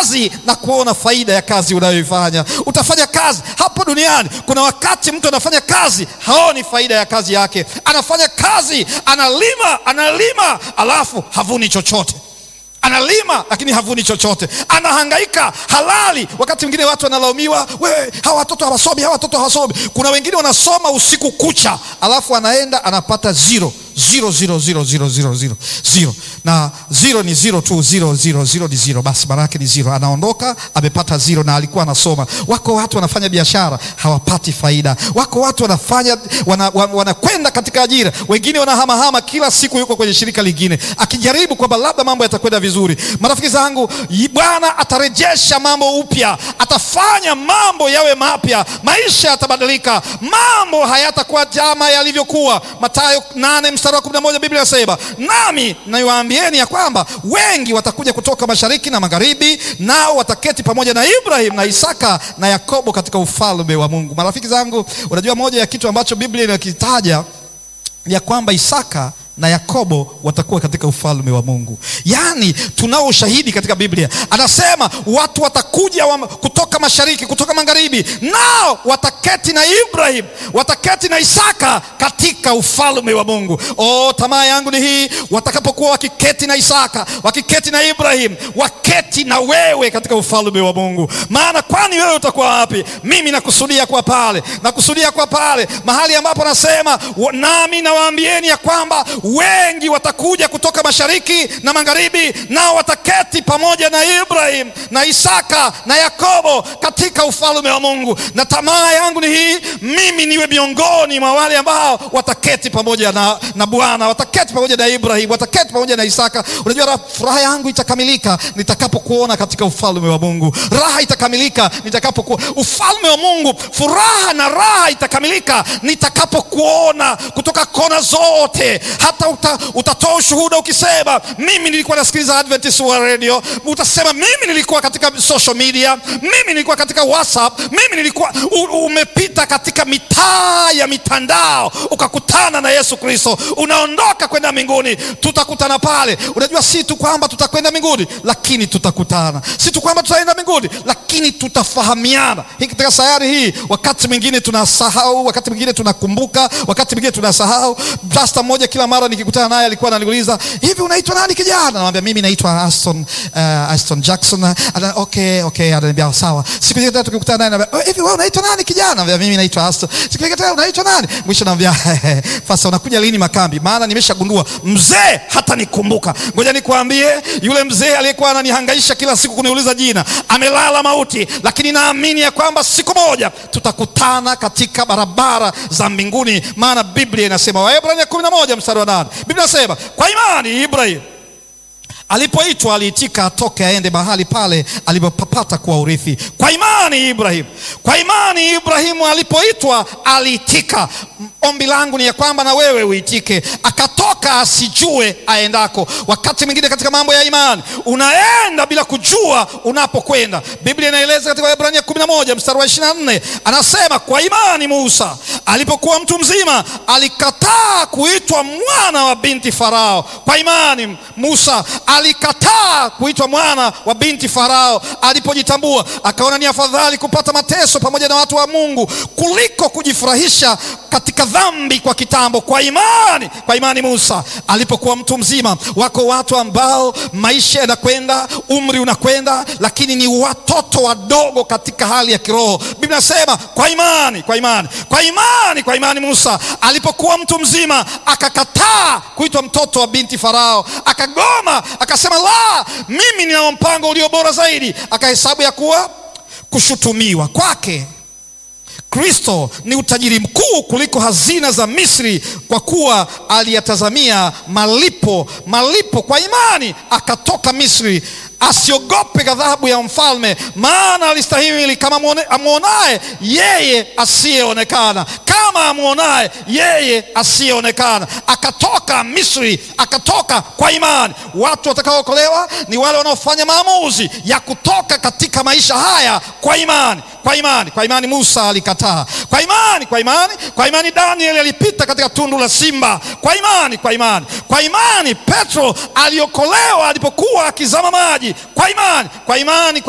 kazi na kuona faida ya kazi unayoifanya. Utafanya kazi hapo duniani. Kuna wakati mtu anafanya kazi haoni faida ya kazi yake, anafanya kazi, analima, analima, alafu havuni chochote analima lakini havuni chochote, anahangaika halali. Wakati mwingine watu wanalaumiwa, wewe, hawa watoto hawasomi, hawa watoto hawasomi. Kuna wengine wanasoma usiku kucha, alafu anaenda anapata zero zero zero zero zero zero zero zero, na zero ni zero tu, zero zero zero ni zero, basi maana yake ni zero. Anaondoka amepata zero na alikuwa anasoma. Wako watu wanafanya biashara hawapati faida, wako watu wanafanya wanakwenda wana, wana katika ajira, wengine wanahamahama, kila siku yuko kwenye shirika lingine akijaribu kwamba labda mambo yatakwenda vizuri. Marafiki zangu, Bwana atarejesha mambo upya, atafanya mambo yawe mapya, maisha yatabadilika, mambo hayatakuwa kama yalivyokuwa. Mathayo nane mstari wa kumi na moja Biblia inasema nami naiwaambieni ya kwamba wengi watakuja kutoka mashariki na magharibi, nao wataketi pamoja na Ibrahim na Isaka na Yakobo katika ufalme wa Mungu. Marafiki zangu, unajua moja ya kitu ambacho Biblia inakitaja ya kwamba Isaka na Yakobo watakuwa katika ufalme wa Mungu. Yaani tunao ushahidi katika Biblia, anasema watu watakuja wa, kutoka mashariki, kutoka magharibi, nao wataketi na Ibrahim, wataketi na Isaka katika ufalme wa Mungu. Oh, tamaa yangu ni hii, watakapokuwa wakiketi na Isaka, wakiketi na Ibrahim, waketi na wewe katika ufalme wa Mungu. Maana kwani wewe utakuwa wapi? Mimi nakusudia kwa pale, nakusudia kwa pale mahali ambapo nasema nami nawaambieni ya kwamba wengi watakuja kutoka mashariki na magharibi, nao wataketi pamoja na Ibrahim na Isaka na Yakobo katika ufalme wa Mungu. Na tamaa yangu ni hii, mimi niwe miongoni mwa wale ambao wataketi pamoja na, na Bwana, wataketi pamoja na Ibrahim, wataketi pamoja na Isaka. Unajua, furaha yangu itakamilika nitakapokuona katika ufalme wa Mungu. Raha itakamilika nitakapokuwa ufalme wa Mungu. Furaha na raha itakamilika nitakapokuona kutoka kona zote hata uta, utatoa ushuhuda ukisema, mimi nilikuwa nasikiliza Adventist wa radio. Utasema mimi nilikuwa katika social media, mimi nilikuwa katika WhatsApp, mimi nilikuwa u, umepita katika mitaa ya mitandao ukakutana na Yesu Kristo, unaondoka kwenda mbinguni. Tutakutana pale. Unajua, si tu kwamba tutakwenda mbinguni, lakini tutakutana. Si tu kwamba tutaenda mbinguni, lakini tutafahamiana. Hii katika sayari hii, wakati mwingine tunasahau, wakati mwingine tunakumbuka, wakati mwingine tunasahau. Pasta mmoja kila mara nikikutana naye alikuwa ananiuliza hivi, unaitwa nani kijana? Namwambia mimi naitwa Aston, uh, Aston Jackson. Ana, okay, okay, ananiambia sawa. Siku nyingine tukikutana naye anambia hivi, wewe unaitwa nani kijana? Namwambia mimi naitwa Aston. Siku nyingine unaitwa nani? Mwisho namwambia sasa unakuja lini makambi? Maana nimeshagundua mzee hata nikumbuka. Ngoja nikwambie, yule mzee aliyekuwa ananihangaisha kila siku kuniuliza jina amelala mauti, lakini naamini ya kwamba siku moja tutakutana katika barabara za mbinguni, maana Biblia inasema Waebrania kumi na moja mstari wa nane Biblia inasema kwa imani Ibrahim alipoitwa aliitika atoke aende mahali pale alipopapata kuwa urithi. Kwa imani Ibrahim, kwa imani Ibrahimu alipoitwa aliitika. Ombi langu ni ya kwamba na wewe uitike, akatoka asijue aendako. Wakati mwingine katika mambo ya imani unaenda bila kujua unapokwenda. Biblia inaeleza katika Waebrania 11 mstari wa 24, anasema kwa imani Musa alipokuwa mtu mzima alikataa kuitwa mwana wa binti Farao. Kwa imani Musa alikataa kuitwa mwana wa binti Farao alipojitambua, akaona ni afadhali kupata mateso pamoja na watu wa Mungu kuliko kujifurahisha katika dhambi kwa kitambo. Kwa imani, kwa imani Musa alipokuwa mtu mzima. Wako watu ambao maisha yanakwenda, umri unakwenda, lakini ni watoto wadogo katika hali ya kiroho. Biblia inasema kwa imani, kwa imani, kwa imani, kwa imani Musa alipokuwa mtu mzima akakataa kuitwa mtoto wa binti Farao, akagoma akasema la, mimi nina mpango ulio bora zaidi. Akahesabu ya kuwa kushutumiwa kwake Kristo ni utajiri mkuu kuliko hazina za Misri, kwa kuwa aliyatazamia malipo malipo. Kwa imani akatoka Misri, asiogope ghadhabu ya mfalme, maana alistahimili kama amwonaye yeye asiyeonekana, kama amwonaye yeye asiyeonekana. Akatoka Misri, akatoka kwa imani. Watu watakaookolewa ni wale wanaofanya maamuzi ya kutoka katika maisha haya kwa imani kwa imani, kwa imani Musa alikataa. Kwa imani, kwa imani, kwa imani Danieli alipita katika tundu la simba. Kwa imani, kwa imani, kwa imani Petro aliokolewa alipokuwa akizama maji. Kwa imani, kwa imani, kwa